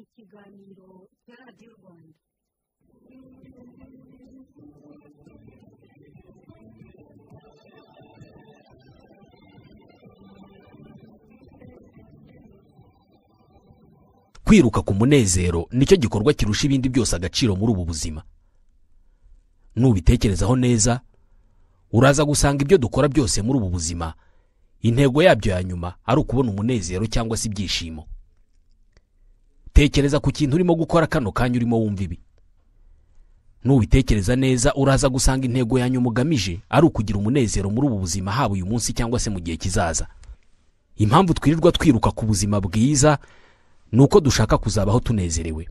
ibiganiro radiyo rwanda kwiruka ku munezero nicyo gikorwa kirusha ibindi byose agaciro muri ubu buzima nubitekerezaho neza uraza gusanga ibyo dukora byose muri ubu buzima intego yabyo ya nyuma ari ukubona umunezero cyangwa se ibyishimo tekereza ku kintu urimo gukora kano kanya urimo wumva ibi nubitekereza neza uraza gusanga intego ya nyuma ugamije ari ukugira umunezero muri ubu buzima haba uyu munsi cyangwa se mu gihe kizaza impamvu twirirwa twiruka ku buzima bwiza ni uko dushaka kuzabaho tunezerewe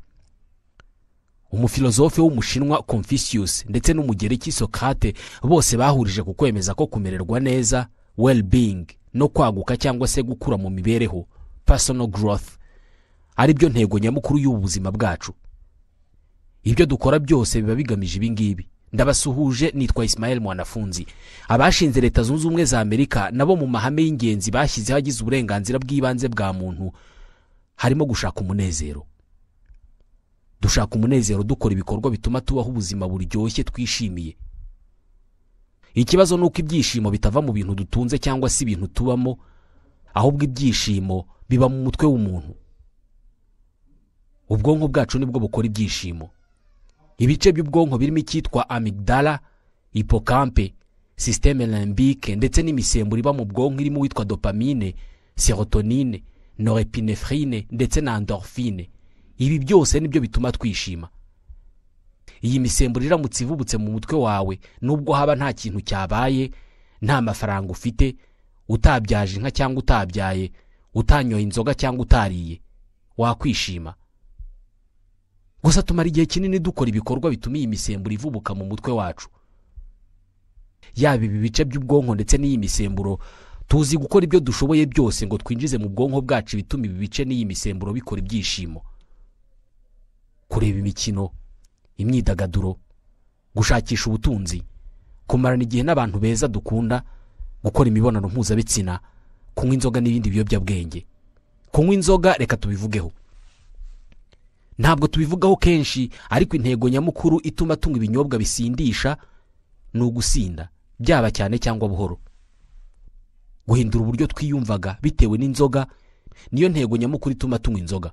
umufilozofe w'umushinwa confucius ndetse n'umugereki sokate bose bahurije ku kwemeza ko kumererwa neza well-being no kwaguka cyangwa se gukura mu mibereho personal growth ari byo ntego nyamukuru y'ubu buzima bwacu ibyo dukora byose biba bigamije ibi ngibi ndabasuhuje nitwa Ismael mwanafunzi abashinze leta zunze ubumwe za amerika nabo mu mahame y'ingenzi bashyizeho agize uburenganzira bw'ibanze bwa muntu harimo gushaka umunezero dushaka umunezero dukora ibikorwa bituma tubaho ubuzima buryoshye twishimiye ikibazo ni uko ibyishimo bitava mu bintu dutunze cyangwa se ibintu tubamo ahubwo ibyishimo biba mu mutwe w'umuntu ubwonko bwacu nibwo bukora ibyishimo ibice by'ubwonko birimo icyitwa amigdala hipokampe sisiteme lambike ndetse n'imisemburo iba mu bwonko irimo uwitwa dopamine serotonine norepinefrine ndetse na endorphine ibi byose nibyo bituma twishima iyi misemburo iramutse ivubutse mu mutwe wawe nubwo haba nta kintu cyabaye nta mafaranga ufite utabyaje inka cyangwa utabyaye utanyoye inzoga cyangwa utariye wakwishima gusa tumara igihe kinini dukora ibikorwa bituma iyi misemburo ivubuka mu mutwe wacu yaba ibi bice by'ubwonko ndetse n'iyi misemburo tuzi gukora ibyo dushoboye byose ngo twinjize mu bwonko bwacu ibituma ibi bice n'iyi misemburo bikora ibyishimo kureba imikino imyidagaduro gushakisha ubutunzi kumarana igihe n'abantu beza dukunda gukora imibonano mpuzabitsina kunywa inzoga n'ibindi biyobyabwenge kunywa inzoga reka tubivugeho ntabwo tubivugaho kenshi ariko intego nyamukuru ituma tunywa ibinyobwa bisindisha ni ugusinda byaba cyane cyangwa buhoro guhindura uburyo twiyumvaga bitewe n'inzoga niyo ntego nyamukuru ituma tunywa inzoga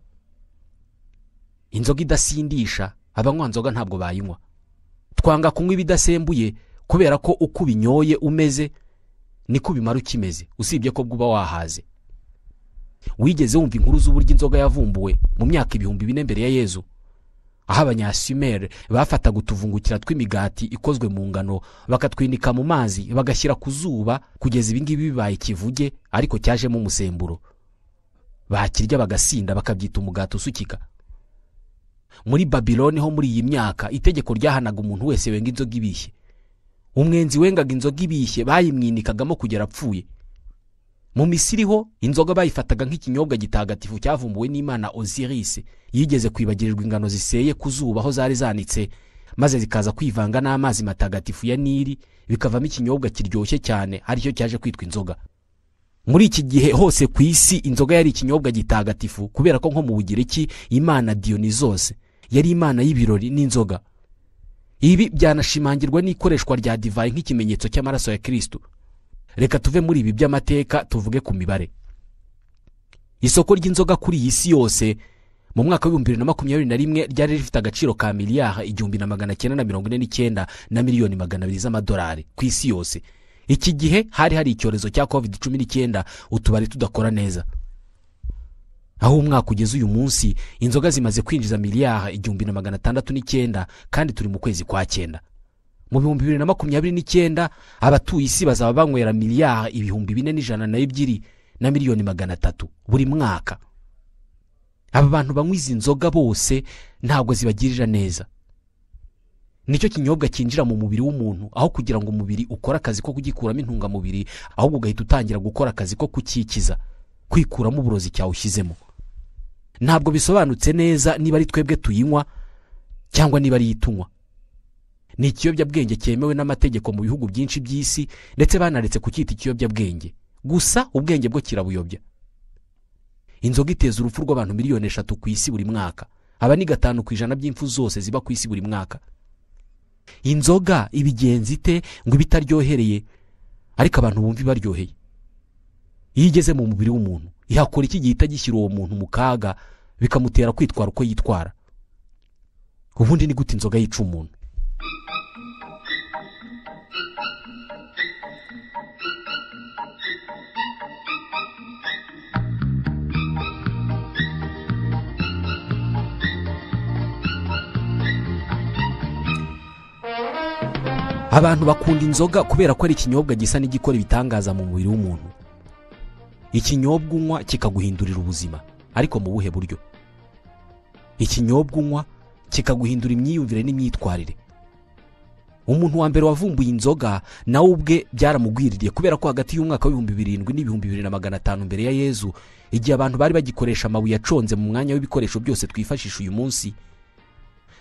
inzoga idasindisha abanywa nzoga ntabwo bayinywa twanga kunywa ibidasembuye kubera ko uko ubinyoye umeze niko ubimara ukimeze usibye ko bwuba wahaze wigeze wumva inkuru z'uburyo inzoga yavumbuwe mu myaka ibihumbi bine mbere ya yezu aho abanyasumeri bafataga utuvungukira tw'imigati ikozwe mu ngano bakatwinika mu mazi bagashyira ku zuba kugeza ibingibi bibaye ikivuge ariko cyajemo umusemburo bakirya bagasinda bakabyita umugati usukika muri babiloni ho muri iyi myaka itegeko ryahanaga umuntu wese wenga inzoga ibishye umwenzi wengaga inzoga ibishye bayimwinikagamo kugera apfuye mu misiri ho inzoga bayifataga nk'ikinyobwa gitagatifu cyavumbuwe n'imana Osiris yigeze kwibagirirwa ingano ziseye ku zuba aho zari zanitse maze zikaza kwivanga n'amazi matagatifu ya nili bikavamo ikinyobwa kiryoshye cyane aricyo cyaje kwitwa inzoga muri iki gihe hose ku isi inzoga yari ikinyobwa gitagatifu kubera ko nko mu bugereki imana diyonizose yari imana y'ibirori n'inzoga ibi byanashimangirwa n'ikoreshwa rya divayi nk'ikimenyetso cy'amaraso ya kirisitu reka tuve muri ibi by'amateka tuvuge ku mibare isoko ry'inzoga kuri iyi si yose mu mwaka w'ibihumbi bibiri na makumyabiri na rimwe ryari rifite agaciro ka miliyari igihumbi na magana cyenda na mirongo ine n'icyenda na miliyoni magana abiri z'amadolari ku isi yose iki gihe hari hari icyorezo cya covid cumi n'icyenda utubari tudakora neza aho umwaka ugeze uyu munsi inzoga zimaze kwinjiza miliyari igihumbi na magana atandatu n'icyenda kandi turi mu kwezi kwa cyenda mu bihumbi bibiri na makumyabiri n'icyenda abatuye isi bazaba banywera miliyari ibihumbi bine n'ijana na ebyiri na miliyoni magana atatu buri mwaka aba bantu banywa izi nzoga bose ntabwo zibagirira neza nicyo kinyobwa cyinjira mu mubiri w'umuntu aho kugira ngo umubiri ukore akazi ko kugikuramo intungamubiri ahubwo ugahita utangira gukora akazi ko kucyikiza kwikuramo uburozi cyawushyizemo ntabwo bisobanutse neza niba ari twebwe tuyinywa cyangwa niba ari itunywa ni ikiyobyabwenge cyemewe n'amategeko mu bihugu byinshi by'isi ndetse banaretse kucyita ikiyobyabwenge gusa ubwenge bwo kirabuyobya inzoga iteza urupfu rw'abantu miliyoni eshatu ku isi buri mwaka aba ni gatanu ku ijana by'impfu zose ziba ku isi buri mwaka inzoga ibigenza ite ngo ibe itaryohereye ariko abantu bumva ibaryoheye iyo igeze mu mubiri w'umuntu ihakora iki gihita gishyira uwo muntu mu kaga bikamutera kwitwara uko yitwara ubundi ni gute inzoga yica umuntu abantu bakunda inzoga kubera ko ari ikinyobwa gisa n'igikora ibitangaza mu mubiri w'umuntu ikinyobwa unywa kikaguhindurira ubuzima ariko mu buhe buryo ikinyobwa unywa kikaguhindura imyiyumvire n'imyitwarire umuntu wa mbere wavumbuye inzoga nawe ubwe byaramugwiririye kubera ko hagati y'umwaka w'ibihumbi birindwi n'ibihumbi bibiri na magana atanu mbere ya yezu igihe abantu bari bagikoresha amabuye aconze mu mwanya w'ibikoresho byose twifashisha uyu munsi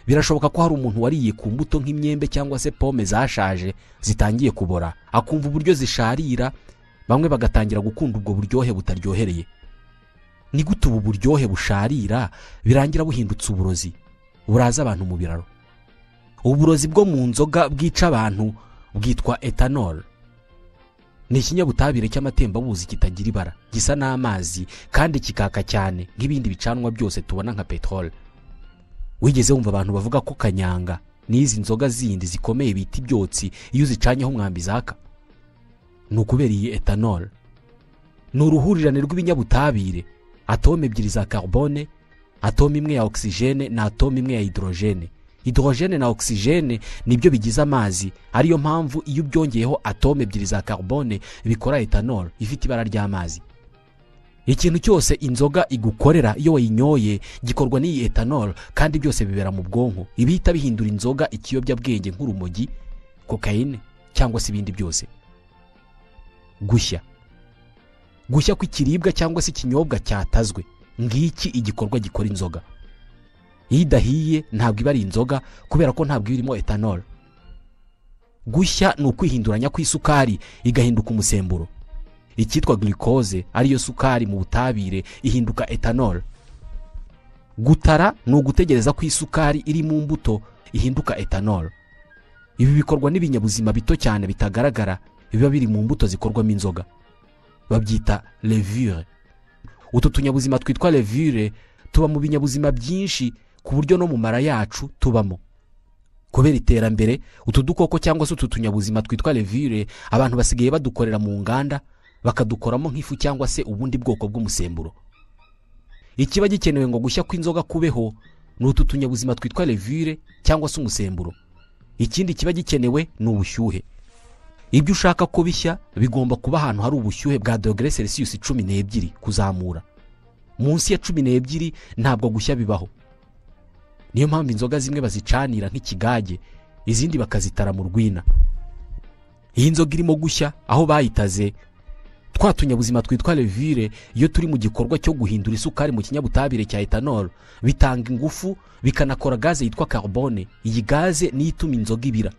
birashoboka ko hari umuntu wariye ku mbuto nk'imyembe cyangwa se pome zashaje zitangiye kubora akumva uburyo zisharira bamwe bagatangira gukunda ubwo buryohe butaryohereye ni gute ubu buryohe busharira birangira buhindutse uburozi buraza abantu mu biraro uburozi bwo mu nzoga bwica abantu bwitwa etanol ni ikinyabutabire cy'amatembabuzi kitagira ibara gisa n'amazi kandi kikaka cyane nk'ibindi bicanwa byose tubona nka peteroli wigeze wumva abantu bavuga ko kanyanga n'izi nzoga zindi zikomeye bita ibyotsi iyo uzicanyeho umwambi zaka ni ukubera iyi etanol ni uruhurirane rw'ibinyabutabire atome ebyiri za carbone atome imwe ya oxygene na atome imwe ya hydrogene hydrogene na oxygene nibyo bigize amazi ariyo mpamvu iyo ubyongeyeho atome ebyiri za carbone bikora etanol ifite ibara ry'amazi ikintu cyose inzoga igukorera iyo wayinyoye gikorwa n'iyi etanol kandi byose bibera mu bwonko ibihita bihindura inzoga ikiyobyabwenge nk'urumogi kokayine cyangwa se ibindi byose gushya gushya kw'ikiribwa cyangwa se ikinyobwa cyatazwe ngiki igikorwa gikora inzoga iyo idahiye ntabwo iba ari inzoga kubera ko ntabwo iba irimo etanol gushya ni ukwihinduranya kw'isukari igahinduka umusemburo icyitwa glucose ariyo sukari mu butabire ihinduka etanol gutara ni ugutegereza ko isukari iri mu mbuto ihinduka etanol ibi bikorwa n'ibinyabuzima bito cyane bitagaragara biba biri mu mbuto zikorwamo inzoga babyita levure utu tunyabuzima twitwa levure tuba mu binyabuzima byinshi ku buryo no mu mara yacu tubamo kubera iterambere utu dukoko cyangwa se utu tunyabuzima twitwa levure abantu basigaye badukorera mu nganda bakadukoramo nk'ifu cyangwa se ubundi bwoko bw'umusemburo ikiba gikenewe ngo gushya kw'inzoga kubeho ni utu tunyabuzima twitwa levure cyangwa se umusemburo ikindi kiba gikenewe ni ubushyuhe ibyo ushaka ko bishya bigomba kuba ahantu hari ubushyuhe bwa dogere selisiyusi cumi n'ebyiri kuzamura munsi ya cumi n'ebyiri ntabwo gushya bibaho niyo mpamvu inzoga zimwe bazicanira nk'ikigage izindi bakazitara mu rwina iyi nzoga irimo gushya aho bayitaze twa tunyabuzima twitwa levire iyo turi mu gikorwa cyo guhindura isukari mu kinyabutabire cya etanol bitanga ingufu bikanakora gaze yitwa carbone iyi gaze niyo ituma inzoga ibira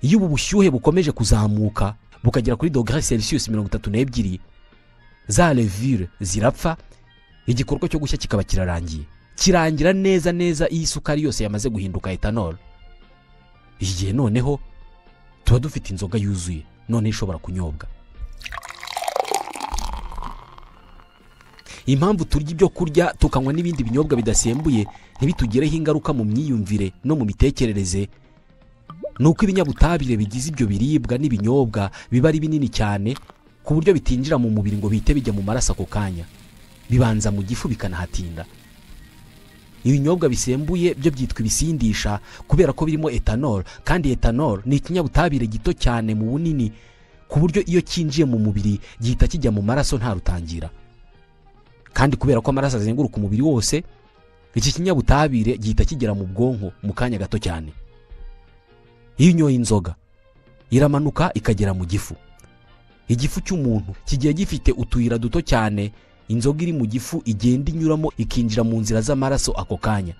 iyo ubu bushyuhe bukomeje kuzamuka bukagera kuri dogere selisiyusi mirongo itatu n'ebyiri za levire zirapfa igikorwa cyo gushya kikaba kirarangiye kirangira neza neza iyo isukari yose yamaze guhinduka etanol igihe noneho tuba dufite inzoga yuzuye noneho ishobora kunyobwa impamvu turya ibyo kurya tukanywa n'ibindi binyobwa bidasembuye ntibitugireho ingaruka mu myiyumvire no mu mitekerereze ni uko ibinyabutabire bigize ibyo biribwa n'ibinyobwa biba ari binini cyane ku buryo bitinjira mu mubiri ngo bihite bijya mu maraso ako kanya bibanza mu gifu bikanahatinda ibinyobwa bisembuye byo byitwa ibisindisha kubera ko birimo etanol kandi etanol ni ikinyabutabire gito cyane mu bunini ku buryo iyo cyinjiye mu mubiri gihita kijya mu maraso nta rutangira kandi kubera ko amaraso azenguruka umubiri wose iki kinyabutabire gihita kigera mu bwonko mu kanya gato cyane iyo unyoye inzoga iramanuka ikagera mu gifu igifu cy'umuntu kigiye gifite utuyira duto cyane inzoga iri mu gifu igenda inyuramo ikinjira mu nzira z'amaraso ako kanya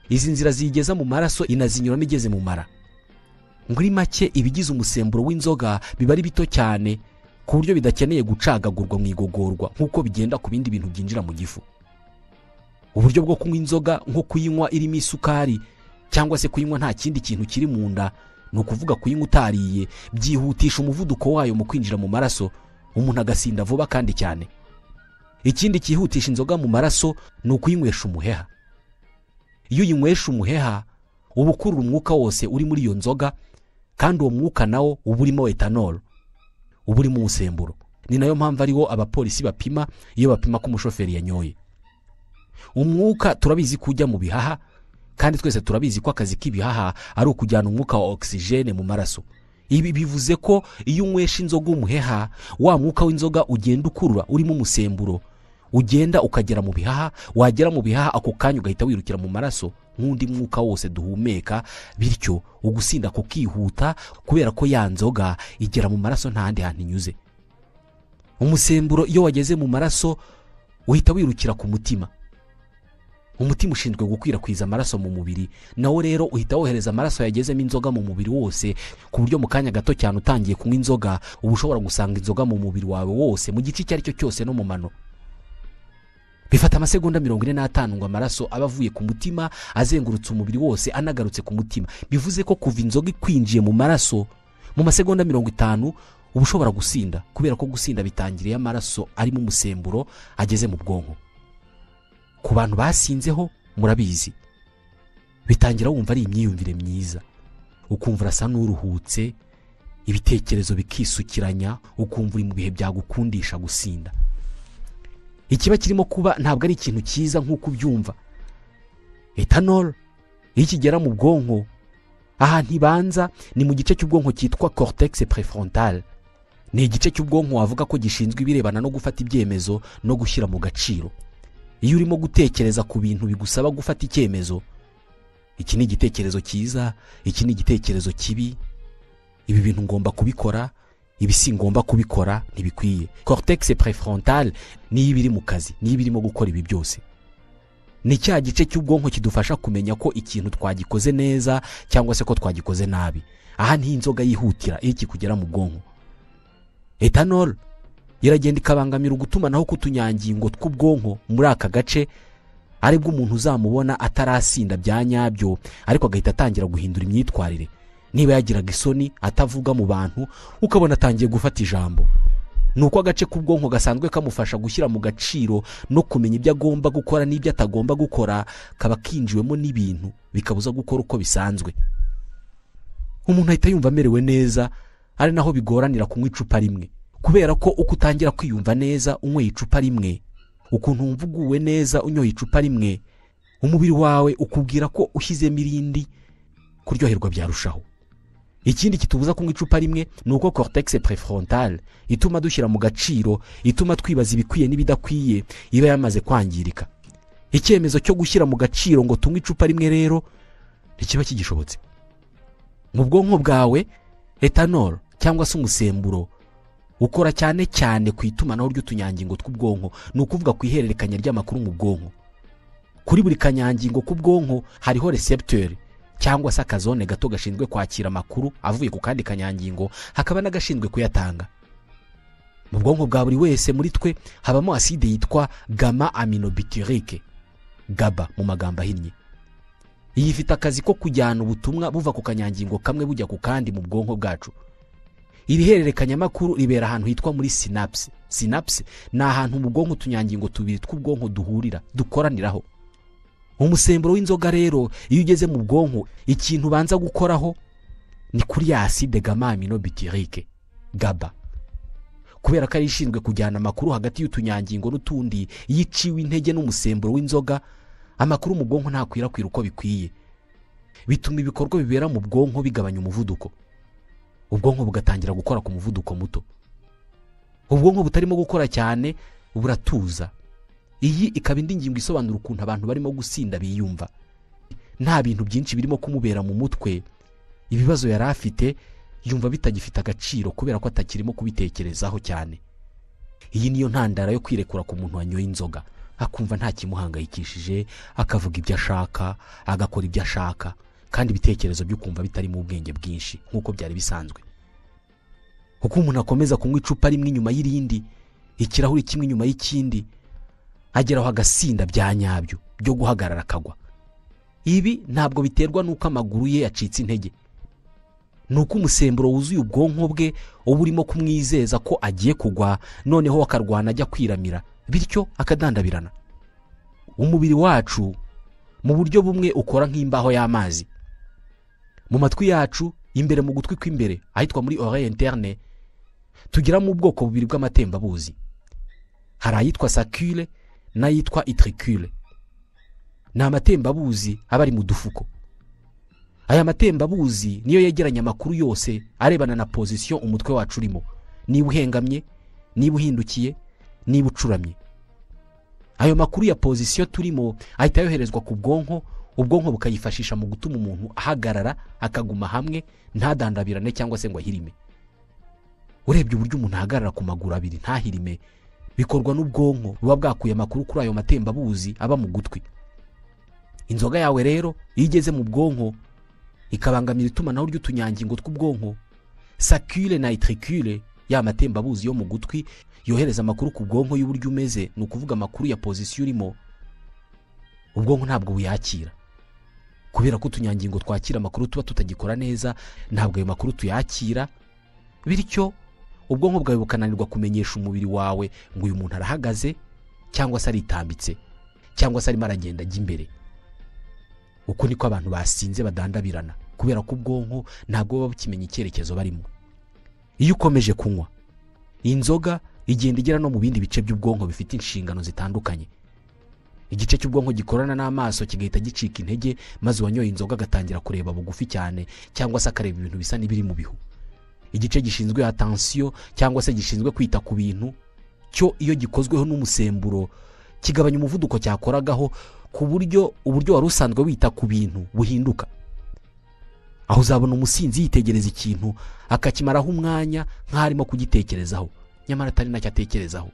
izi nzira ziyigeza mu maraso inazinyuramo igeze mu mara muri make ibigize umusemburo w'inzoga biba ari bito cyane ku buryo bidakeneye gucagagurwa mu igogorwa nk'uko bigenda ku bindi bintu byinjira mu gifu uburyo bwo kunywa inzoga nko kuyinywa irimo isukari cyangwa se kuyinywa nta kindi kintu kiri mu nda ni ukuvuga kuyinywa utariye byihutisha umuvuduko wayo mu kwinjira mu maraso umuntu agasinda vuba kandi cyane ikindi cyihutisha inzoga mu maraso ni ukuyinywesha umuheha iyo uyinywesha umuheha uba ukurura umwuka wose uri muri iyo nzoga kandi uwo mwuka nawo uba urimo etanol uba urimo umusemburo ni nayo mpamvu ariwo abapolisi bapima iyo bapima ko umushoferi yanyoye umwuka turabizi ko ujya mu bihaha kandi twese turabizi ko akazi k'ibihaha ari ukujyana umwuka wa ogisijene mu maraso ibi bivuze ko iyo unywesha inzoga umuheha wa mwuka w'inzoga ugenda ukurura urimo umusemburo ugenda ukagera mu bihaha wagera mu bihaha ako kanya ugahita wirukira mu maraso nk'undi mwuka wose duhumeka bityo ugusinda kukihuta kubera ko ya nzoga igera mu maraso nta handi hantu inyuze umusemburo iyo wageze mu maraso uhita wirukira ku mutima umutima ushinzwe gukwirakwiza amaraso mu mubiri nawo rero uhita wohereza amaraso yagezemo inzoga mu mubiri wose ku buryo mu kanya gato cyane utangiye kunywa inzoga uba ushobora gusanga inzoga mu mubiri wawe wose mu gice icyo ari cyo cyose no mu mano bifata amasegonda mirongo ine n'atanu ngo amaraso aba avuye ku mutima azengurutse umubiri wose anagarutse ku mutima bivuze ko kuva inzoga ikwinjiye mu maraso mu masegonda mirongo itanu uba ushobora gusinda kubera ko gusinda bitangiriye amaraso arimo umusemburo ageze mu bwonko ku bantu basinzeho murabizi bitangira wumva ari imyiyumvire myiza ukumva urasa n'uruhutse ibitekerezo bikisukiranya ukumva uri mu bihe byagukundisha gusinda ikiba kirimo kuba ntabwo ari ikintu cyiza nk'uko ubyumva etanol iyo ikigera mu bwonko ahantu ibanza ni mu gice cy'ubwonko cyitwa cortex prefrontal ni igice cy'ubwonko wavuga ko gishinzwe ibirebana no gufata ibyemezo no gushyira mu gaciro iyo urimo gutekereza ku bintu bigusaba gufata icyemezo iki ni igitekerezo cyiza iki ni igitekerezo kibi ibi bintu ngomba kubikora ibi si ngomba kubikora ntibikwiye cortex prefrontal niyo iba iri mu kazi niyo iba irimo gukora ibi byose ni cya gice cy'ubwonko kidufasha kumenya ko ikintu twagikoze neza cyangwa se ko twagikoze nabi aha niho inzoga yihutira iyo kikugera mu bwonko etanol iragenda ikabangamira ugutumanaho k'utunyangingo tw'ubwonko muri aka gace aribwo umuntu uzamubona atarasinda bya nyabyo ariko agahita atangira guhindura imyitwarire niba yagiraga isoni atavuga mu bantu ukabona atangiye gufata ijambo ni uko agace k'ubwonko gasanzwe kamufasha gushyira mu gaciro no kumenya ibyo agomba gukora n'ibyo atagomba gukora kaba kinjiwemo n'ibintu bikabuza gukora uko bisanzwe umuntu ahita yumva amerewe neza ari naho bigoranira kunywa icupa rimwe kubera ko uko utangira kwiyumva neza unyweye icupa rimwe ukuntu wumva uguwe neza unyoye icupa rimwe umubiri wawe ukubwira ko ushyizemo irindi kuryoherwa byarushaho ikindi kitubuza kunywa icupa rimwe ni uko cortex prefrontal ituma dushyira mu gaciro ituma twibaza ibikwiye n'ibidakwiye iba yamaze kwangirika icyemezo cyo gushyira mu gaciro ngo tunywe icupa rimwe rero ntikiba kigishobotse mu bwonko bwawe etanol cyangwa se umusemburo ukora cyane cyane ku itumanaho ry'utunyangingo tw'ubwonko ni ukuvuga ku ihererekanya ry'amakuru mu bwonko kuri buri kanyangingo k'ubwonko hariho recepteur cyangwa se akazone gato gashinzwe kwakira amakuru avuye ku kandi kanyangingo hakaba n'agashinzwe kuyatanga mu bwonko bwa buri wese muri twe habamo aside yitwa gama aminobutyrique gaba mu magambo ahinnye iyi ifite akazi ko kujyana ubutumwa buva ku kanyangingo kamwe bujya ku kandi mu bwonko bwacu iri hererekanyamakuru ribera ahantu hitwa muri sinapse sinapse ni ahantu mu bwonko utunyangingo tubiri tw'ubwonko duhurira dukoraniraho umusemburo w'inzoga rero iyo ugeze mu bwonko ikintu ubanza gukoraho ni kuri ya aside gama aminobutyrique gaba kubera ko ari ishinzwe kujyana amakuru hagati y'utunyangingo n'utundi iyo iciwe intege n'umusemburo w'inzoga amakuru mu bwonko ntakwirakwira uko bikwiye bituma ibikorwa bibera mu bwonko bigabanya umuvuduko ubwonko bugatangira gukora ku muvuduko muto ubwonko butarimo gukora cyane buratuza iyi ikaba indi ngingo isobanura ukuntu abantu barimo gusinda biyumva nta bintu byinshi birimo kumubera mu mutwe ibibazo yari afite yumva bitagifite agaciro kubera ko atakirimo kubitekerezaho cyane iyi niyo ntandaro yo kwirekura ku muntu wanyoye inzoga akumva nta kimuhangayikishije akavuga ibyo ashaka agakora ibyo ashaka kandi ibitekerezo byo kumva bitarimo ubwenge bwinshi nk'uko byari bisanzwe uko umuntu akomeza kunywa icupa rimwe inyuma y'irindi ikirahuri kimwe inyuma y'ikindi ageraho agasinda bya nyabyo byo guhagarara akagwa ibi ntabwo biterwa n'uko amaguru ye yacitse intege ni uko umusemburo wuzuye ubwonko bwe uba urimo kumwizeza ko agiye kugwa noneho akarwana ajya kwiramira bityo akadandabirana umubiri wacu mu buryo bumwe ukora nk'imbaho y'amazi mu matwi yacu imbere mu gutwi kw'imbere ahitwa muri oreille interne tugiramo ubwoko bubiri bw'amatembabuzi hari ayitwa sakule n'ayitwa itricule ni amatembabuzi aba ari mu dufuko aya matembabuzi niyo yegeranya amakuru yose arebana na pozisiyo umutwe wacu urimo niba uhengamye niba uhindukiye niba ucuramye ayo makuru ya pozisiyo turimo ahita yoherezwa ku bwonko ubwonko bukayifashisha mu gutuma umuntu ahagarara akaguma hamwe ntadandabirane cyangwa se ngo ahirime urebye uburyo umuntu ahagarara ku maguru abiri ntahirime bikorwa n'ubwonko buba bwakuye amakuru kuri ayo matembabuzi aba mu gutwi inzoga yawe rero iyo igeze mu bwonko ikabangamira itumanaho ry'utunyangingo tw'ubwonko sakire na itricule ya matembabuzi yo mu gutwi yohereza amakuru ku bwonko y'uburyo umeze ni ukuvuga amakuru ya pozisiyo urimo ubwonko ntabwo buyakira kubera ko utunyangingo twakira amakuru tuba tutagikora neza ntabwo ayo makuru tuyakira bityo ubwonko bwawe bukananirwa kumenyesha umubiri wawe ngo uyu muntu arahagaze cyangwa se aritambitse cyangwa se arimo aragenda ajya imbere uko niko abantu basinze badandabirana kubera ko ubwonko ntabwo buba bukimenya icyerekezo barimo iyo ukomeje kunywa inzoga igenda igera no mu bindi bice by'ubwonko bifite inshingano zitandukanye igice cy'ubwonko gikorana n'amaso kigahita gicika intege maze uwanyoye inzoga agatangira kureba bugufi cyane cyangwa se akareba ibintu bisa n'ibiri mu bihu igice gishinzwe atansiyo cyangwa se gishinzwe kwita ku bintu cyo iyo gikozweho n'umusemburo kigabanya umuvuduko cyakoragaho ku buryo uburyo wari usanzwe wita ku bintu buhinduka aho uzabona umusinzi yitegereza ikintu akakimaraho umwanya nk'aho arimo kugitekerezaho nyamara atari nacyo atekerezaho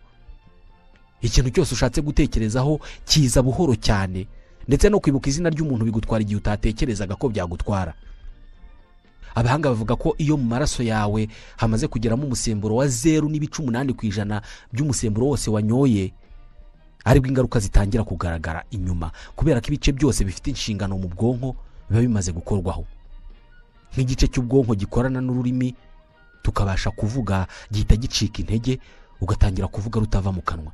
ikintu cyose ushatse gutekerezaho kiza buhoro cyane ndetse no kwibuka izina ry'umuntu bigutwara igihe utatekerezaga ko byagutwara abahanga bavuga ko iyo mu maraso yawe hamaze kugeramo umusemburo wa zeru n'ibice umunani ku ijana by'umusemburo wose wanyoye aribwo ingaruka zitangira kugaragara inyuma kubera ko ibice byose bifite inshingano mu bwonko biba bimaze gukorwaho nk'igice cy'ubwonko gikorana n'ururimi tukabasha kuvuga gihita gicika intege ugatangira kuvuga rutava mu kanwa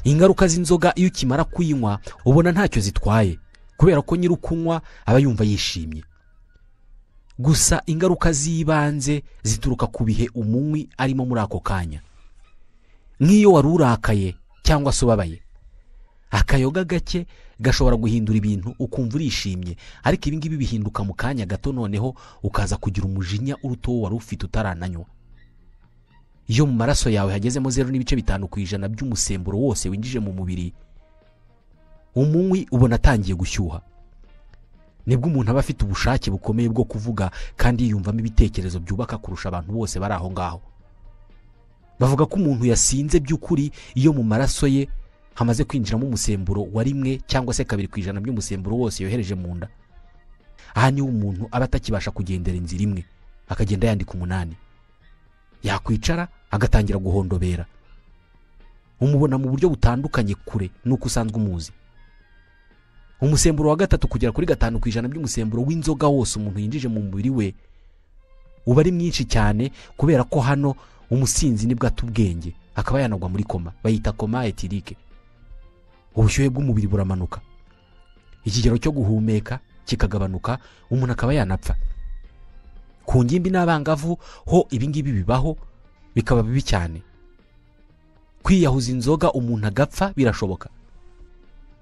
ingaruka z'inzoga iyo ukimara kuyinywa ubona ntacyo zitwaye kubera ko nyiri ukunywa aba yumva yishimye gusa ingaruka z'ibanze zituruka ku bihe umunywi arimo muri ako kanya nk'iyo wari urakaye cyangwa se ubabaye akayoga gake gashobora guhindura ibintu ukumva urishimye ariko ibi ngibi bihinduka mu kanya gato noneho ukaza kugira umujinya uruta uwo wari ufite utarananywa iyo mu maraso yawe hagezemo zeru n'ibice bitanu ku ijana by'umusemburo wose winjije mu mubiri umunywi ubona atangiye gushyuha nibwo umuntu aba afite ubushake bukomeye bwo kuvuga kandi yiyumvamo ibitekerezo byubaka kurusha abantu bose bari aho ngaho bavuga ko umuntu yasinze by'ukuri iyo mu maraso ye hamaze kwinjiramo umusemburo wa rimwe cyangwa se kabiri ku ijana by'umusemburo wose yohereje mu nda aha niho umuntu aba atakibasha kugendera inzira imwe akagenda yandika umunani yakwicara agatangira guhondobera umubona mu buryo butandukanye kure n'uko usanzwe umuzi umusemburo wa gatatu kugera kuri gatanu ku ijana by'umusemburo w'inzoga wose umuntu yinjije mu mubiri we uba ari mwinshi cyane kubera ko hano umusinzi nibwo ata ubwenge akaba yanagwa muri koma bayita koma etirike ubushyuhe bw'umubiri buramanuka ikigero cyo guhumeka kikagabanuka umuntu akaba yanapfa ku ngimbi n'abangavu ho ibingibi bibaho bikaba bibi cyane kwiyahuza inzoga umuntu agapfa birashoboka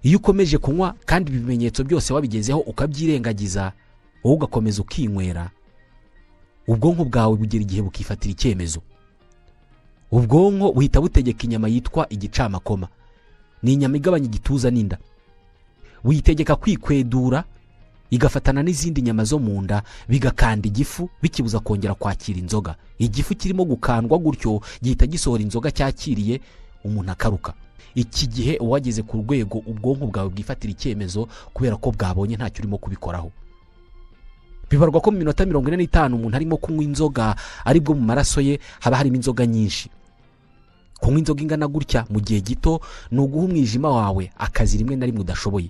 iyo ukomeje kunywa kandi ibimenyetso byose wabigezeho ukabyirengagiza wowe ugakomeza ukinywera ubwonko bwawe bugira igihe bukifatira icyemezo ubwonko buhita butegeka inyama yitwa igicamakoma ni inyama igabanya igituza n'inda buyitegeka kwikwedura igafatana n'izindi nyama zo mu nda bigakanda igifu bikibuza kongera kwakira inzoga igifu kirimo gukandwa gutyo gihita gisohora inzoga cyakiriye umuntu akaruka iki gihe uba wageze ku rwego ubwonko bwawe bwifatira icyemezo kubera ko bwabonye ntacyo urimo kubikoraho bibarwa ko mu minota mirongo ine n'itanu umuntu arimo kunywa inzoga aribwo mu maraso ye haba harimo inzoga nyinshi kunywa inzoga ingana gutya mu gihe gito ni uguha umwijima wawe akazi rimwe na rimwe udashoboye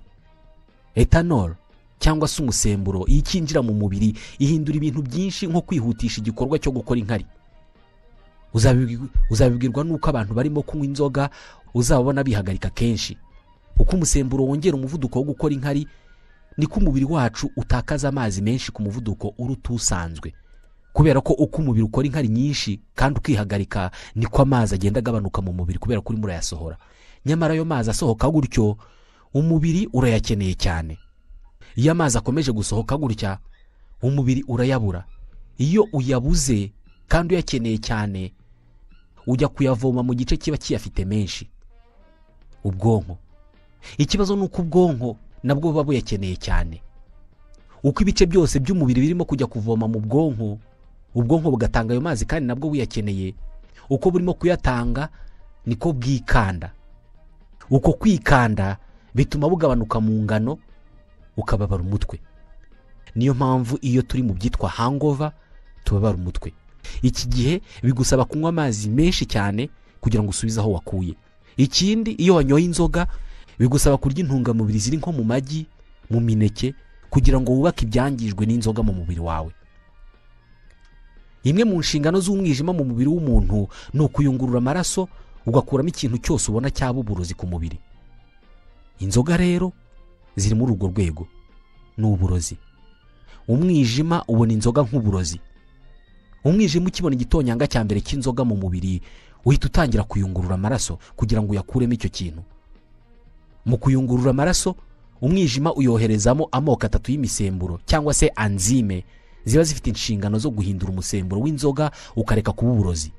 etanol cyangwa se umusemburo iyo ikinjira mu mubiri ihindura ibintu byinshi nko kwihutisha igikorwa cyo gukora inkari Uzabibwi- uzabibwirwa n'uko abantu barimo kunywa inzoga uzabona bihagarika kenshi uko umusemburo wongera umuvuduko wo gukora inkari niko umubiri wacu utakaza amazi menshi ku muvuduko uruta usanzwe kubera ko uko umubiri ukora inkari nyinshi kandi ukihagarika niko amazi agenda agabanuka mu mubiri kubera ko urimo urayasohora nyamara ayo mazi asohoka gutyo umubiri urayakeneye cyane iyo amazi akomeje gusohoka gutya umubiri urayabura iyo uyabuze kandi uyakeneye cyane ujya kuyavoma mu gice kiba kiyafite menshi ubwonko ikibazo ni uko ubwonko nabwo buba buyakeneye cyane uko ibice byose by'umubiri birimo kujya kuvoma mu bwonko ubwonko bugatanga ayo mazi kandi nabwo buyakeneye uko burimo kuyatanga niko bwikanda uko kwikanda bituma bugabanuka mu ngano ukababara umutwe niyo mpamvu iyo turi mu byitwa hangova tubabara umutwe iki gihe bigusaba kunywa amazi menshi cyane kugira ngo usubize aho wakuye ikindi iyo wanyoye inzoga bigusaba kurya intungamubiri ziri nko mu magi mu mineke kugira ngo wubake ibyangijwe n'inzoga mu mubiri wawe imwe mu nshingano z'umwijima mu mubiri w'umuntu ni ukuyungurura amaraso ugakuramo ikintu cyose ubona cyaba uburozi ku mubiri inzoga rero ziri muri urwo rwego ni uburozi umwijima ubona inzoga nk'uburozi umwijima ukibona igitonyanga cya mbere cy'inzoga mu mubiri uhita utangira kuyungurura amaraso kugira ngo uyakuremo icyo kintu mu kuyungurura amaraso umwijima uyoherezamo amoko atatu y'imisemburo cyangwa se anzime ziba zifite inshingano zo guhindura umusemburo w'inzoga ukareka kuba uburozi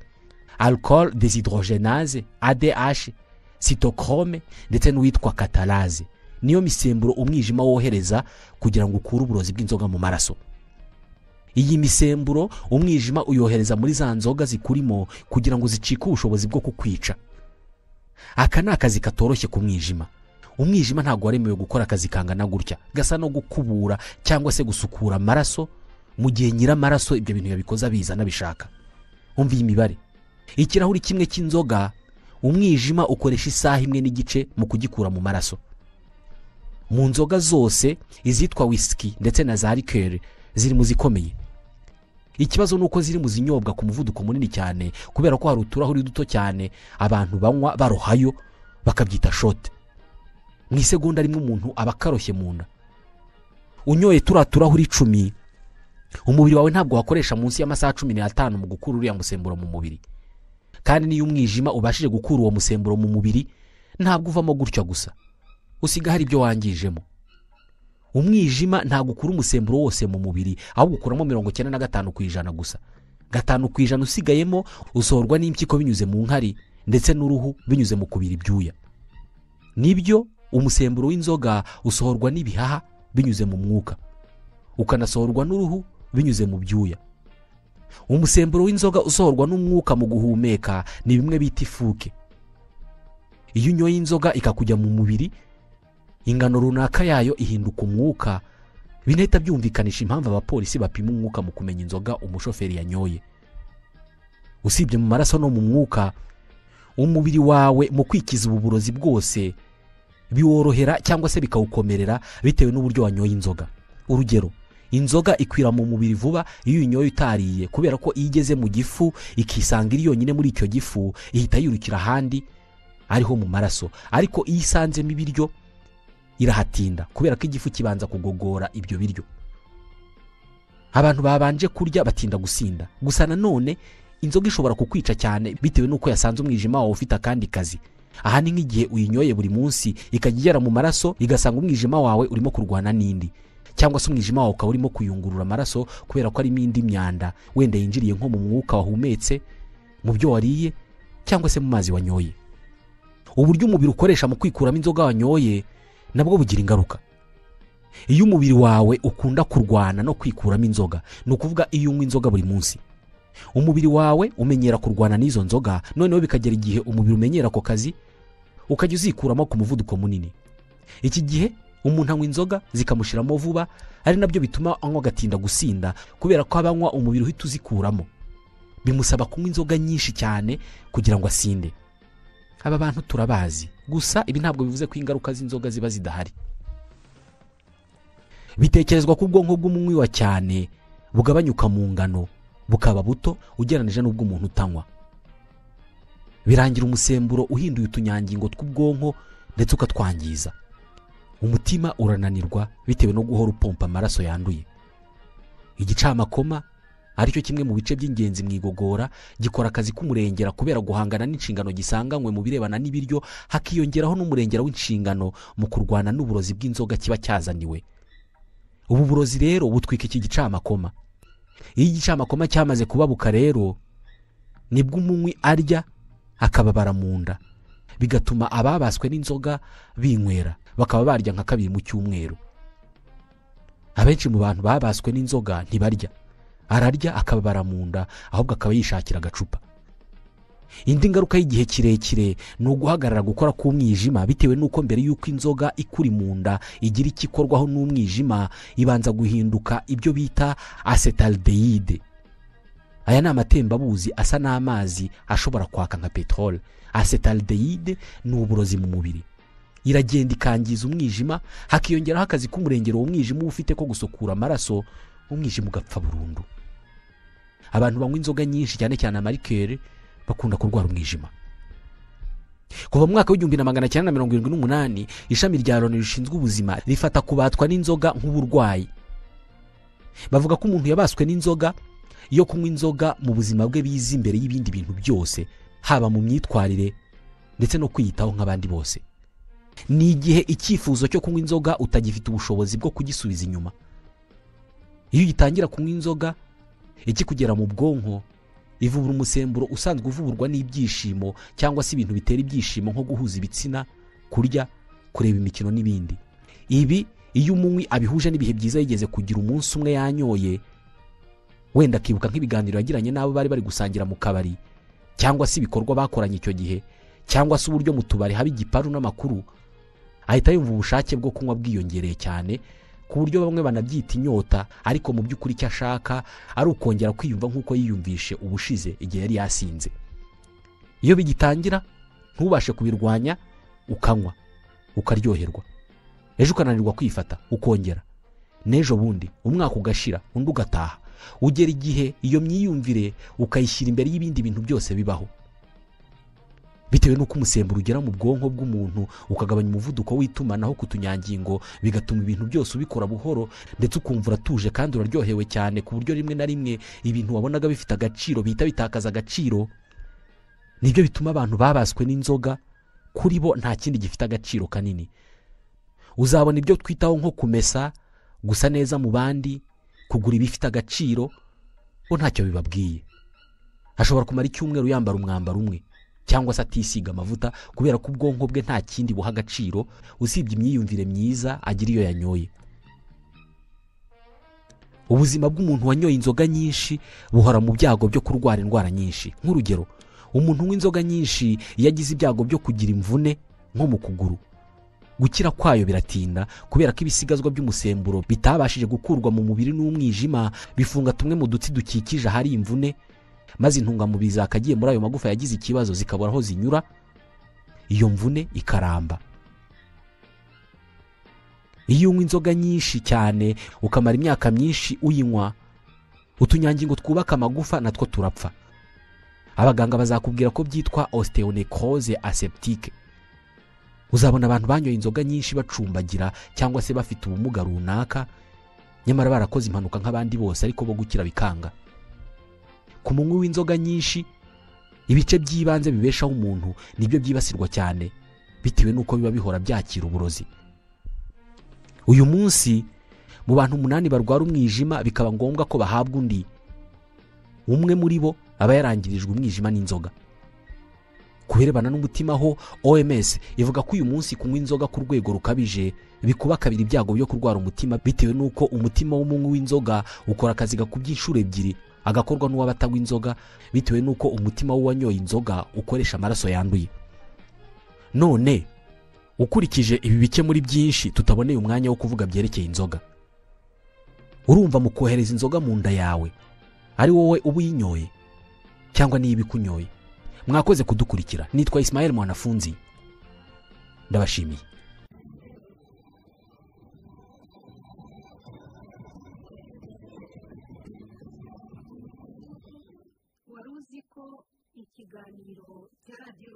alcohol deshydrogenase adh cytochrome ndetse n'uwitwa katalaze niyo misemburo umwijima wohereza kugira ngo ukure uburozi bw'inzoga mu maraso iyi misemburo umwijima uyohereza muri za nzoga zikurimo kugira ngo zicike ubushobozi bwo kukwica aka ni akazi katoroshye ku mwijima umwijima ntabwo waremewe gukora akazi kangana gutya gasa no gukubura cyangwa se gusukura amaraso mu gihe nyiramaraso ibyo bintu yabikoze biza anabishaka umva iyi mibare ikirahuri kimwe cy'inzoga umwijima ukoresha isaha imwe n'igice mu kugikura mu maraso mu nzoga zose izitwa wisiki ndetse na za rikeri ziri mu zikomeye ikibazo ni uko ziri mu zinyobwa ku muvuduko munini cyane kubera ko hari uturahuri duto cyane abantu banywa barohayo bakabyita shote mu isegonda rimwe umuntu aba akaroshye mu nda unyoye turiya turahuri icumi umubiri wawe ntabwo wakoresha munsi y'amasaha cumi n'atanu mu gukura uriya musemburo mu mubiri kandi n'iyo umwijima ubashije gukura uwo musemburo mu mubiri ntabwo uvamo gutya gusa usiga hari ibyo wangijemo umwijima ntabwo ukura umusemburo wose mu mubiri ahubwo ukuramo mirongo icyenda na gatanu ku ijana gusa gatanu ku ijana usigayemo usohorwa n'impyiko binyuze mu nkari ndetse n'uruhu binyuze mu kubira ibyuya nibyo umusemburo w'inzoga usohorwa n'ibihaha binyuze mu mwuka ukanasohorwa n'uruhu binyuze mu byuya umusemburo w'inzoga usohorwa n'umwuka mu guhumeka ni bimwe bita ifuke iyo unyoye inzoga ikakujya mu mubiri ingano runaka yayo ihinduka umwuka binahita byumvikanisha impamvu abapolisi bapima umwuka mu kumenya inzoga umushoferi yanyoye usibye mu maraso no mu mwuka umubiri wawe mu kwikiza ubu burozi bwose biworohera cyangwa se bikawukomerera bitewe n'uburyo wanyoye inzoga urugero inzoga ikwira mu mubiri vuba iyo uyinyoye utariye kubera ko iyo igeze mu gifu ikisanga iri yonyine muri icyo gifu ihita yirukira ahandi ariho mu maraso ariko iyo isanzemo ibiryo irahatinda kubera ko igifu kibanza kugogora ibyo biryo abantu babanje kurya batinda gusinda gusa nanone inzoga ishobora kukwica cyane bitewe n'uko yasanze umwijima wawe ufite akandi kazi aha ni nk'igihe uyinyoye buri munsi ikajya igera mu maraso igasanga umwijima wawe urimo kurwana n'indi cyangwa se umwijima wawe ukaba urimo kuyungurura amaraso kubera ko arimo indi myanda wenda yinjiriye nko mu mwuka wahumetse mu byo wariye cyangwa se mu mazi wanyoye uburyo umubiri ukoresha mu kwikuramo inzoga wanyoye nabwo bugira ingaruka iyo umubiri wawe ukunda kurwana no kwikuramo inzoga ni ukuvuga iyo unywa inzoga buri munsi umubiri wawe umenyera kurwana n'izo nzoga noneho bikagera igihe umubiri umenyera ako kazi ukajya uzikuramo ku muvuduko munini iki gihe umuntu anywa inzoga zikamushiramo vuba ari nabyo bituma anywa agatinda gusinda kubera ko abanywa umubiri uhita uzikuramo bimusaba kunywa inzoga nyinshi cyane kugira ngo asinde aba bantu turabazi gusa ibi ntabwo bivuze ko ingaruka z'inzoga ziba zidahari bitekerezwa ko ubwonko bw'umunywi wa cyane bugabanyuka mu ngano bukaba buto ugereranije n'ubw'umuntu utanywa birangira umusemburo uhinduye utunyangingo tw'ubwonko ndetse ukatwangiza umutima urananirwa bitewe no guhora upompa amaraso yanduye igicamakoma aricyo kimwe mu bice by'ingenzi mu igogora gikora akazi k'umurengera kubera guhangana n'inshingano gisanganywe mu birebana n'ibiryo hakiyongeraho n'umurengera w'inshingano mu kurwana n'uburozi bw'inzoga kiba cyazaniwe ubu burozi rero butwika iki gicamakoma iyo igicamakoma cyamaze kubabuka rero nibwo umunywi arya akababara mu nda bigatuma ababaswe n'inzoga binywera bakaba barya nka kabiri mu cyumweru abenshi mu bantu babaswe n'inzoga ntibarya ararya akababara mu nda ahubwo akaba yishakira agacupa indi ngaruka y'igihe kirekire ni uguhagarara gukora k'umwijima bitewe n'uko mbere y'uko inzoga ikuri mu nda igira icyo ikorwaho n'umwijima ibanza guhinduka ibyo bita acetaldehyde aya ni amatembabuzi asa n'amazi ashobora kwaka nka peteroli acetaldehyde ni uburozi mu mubiri iragenda ikangiza umwijima hakiyongeraho akazi k'umurengero uwo mwijima uba ufite ko gusukura amaraso umwijima ugapfa burundu abantu banywa inzoga nyinshi cyane cyane amarikeri bakunda kurwara umwijima kuva mu mwaka w'igihumbi na magana cyenda na mirongo irindwi n'umunani ishami rya loni rishinzwe ubuzima rifata kubatwa n'inzoga nk'uburwayi bavuga ko umuntu yabaswe n'inzoga yo kunywa inzoga mu buzima bwe biza imbere y'ibindi bintu byose haba mu myitwarire ndetse no kwiyitaho nk'abandi bose ni igihe icyifuzo cyo kunywa inzoga utagifite ubushobozi bwo kugisubiza inyuma iyo ugitangira kunywa inzoga ikikugera mu bwonko ivubura umusemburo usanzwe uvuburwa n'ibyishimo cyangwa se ibintu bitera ibyishimo nko guhuza ibitsina kurya kureba imikino n'ibindi ibi iyo umunywi abihuje n'ibihe byiza yigeze kugira umunsi umwe yanyoye wenda akibuka nk'ibiganiro yagiranye n'abo bari bari gusangira mu kabari cyangwa se ibikorwa bakoranye icyo gihe cyangwa se uburyo mu tubari haba igiparu n'amakuru ahita yumva ubushake bwo kunywa bwiyongereye cyane ku buryo bamwe banabyita inyota ariko mu by'ukuri icyo ashaka ari ukongera kwiyumva nk'uko yiyumvishe ubushize igihe yari yasinze iyo bigitangira ntubashe kubirwanya ukanywa ukaryoherwa ejo ukananirwa kwifata ukongera n'ejo bundi umwaka ugashira undi ugataha ugera igihe iyo myiyumvire ukayishyira imbere y'ibindi bintu byose bibaho bitewe n'uko umusemburo ugera mu bwonko bw'umuntu ukagabanya umuvuduko w'itumanaho ku tunyangingo bigatuma ibintu byose ubikora buhoro ndetse ukumva uratuje kandi uraryohewe cyane ku buryo rimwe na rimwe ibintu wabonaga bifite agaciro bihita bitakaza agaciro nibyo bituma abantu babaswe n'inzoga kuri bo nta kindi gifite agaciro kanini uzabona ibyo twitaho nko kumesa gusa neza mu bandi kugura ibifite agaciro bo ntacyo bibabwiye ashobora kumara icyumweru yambara umwambaro umwe cyangwa se atisiga amavuta kubera ko ubwonko bwe nta kindi buha agaciro usibye imyiyumvire myiza agira iyo yanyoye ubuzima bw'umuntu wanyoye inzoga nyinshi buhora mu byago byo kurwara indwara nyinshi nk'urugero umuntu unywa inzoga nyinshi iyo agize ibyago byo kugira imvune nko mu kuguru gukira kwayo biratinda kubera ko ibisigazwa by'umusemburo bitabashije gukurwa mu mubiri n'umwijima bifunga tumwe mu dutsi dukikije ahari imvune maze intungamubiri zakagiye muri ayo magufa yagize ikibazo zikabura aho zinyura iyo mvune ikaramba iyo unywa inzoga nyinshi cyane ukamara imyaka myinshi uyinywa utunyangingo twubaka amagufa natwo turapfa abaganga bazakubwira ko byitwa osteonecrose aseptique uzabona abantu banyoye inzoga nyinshi bacumbagira cyangwa se bafite ubumuga runaka nyamara barakoze impanuka nk'abandi bose ariko bo gukira bikanga ku munywi w'inzoga nyinshi ibice by'ibanze bibeshaho umuntu nibyo byibasirwa cyane bitewe n'uko biba bihora byakira uburozi uyu munsi mu bantu umunani barwara umwijima bikaba ngombwa ko bahabwa undi umwe muri bo aba yarangirijwe umwijima n'inzoga ku birebana n'umutima ho oms ivuga ko uyu munsi kunywa inzoga ku rwego rukabije bikuba kabiri ibyago byo kurwara umutima bitewe n'uko umutima w'umunywi w'inzoga ukora akazi gakubye inshuro ebyiri agakorwa n'uw'abatanywa inzoga bitewe n'uko umutima w'uwanyoye inzoga ukoresha amaraso yanduye none ukurikije ibi bice muri byinshi tutaboneye umwanya wo kuvuga byerekeye inzoga urumva mu kohereza inzoga mu nda yawe ari wowe uba uyinyoye cyangwa niyo iba ikunyoye mwakoze kudukurikira nitwa isimayeli mwanafunzi ndabashimiye wari uzi ko ikiganiro cya radiyo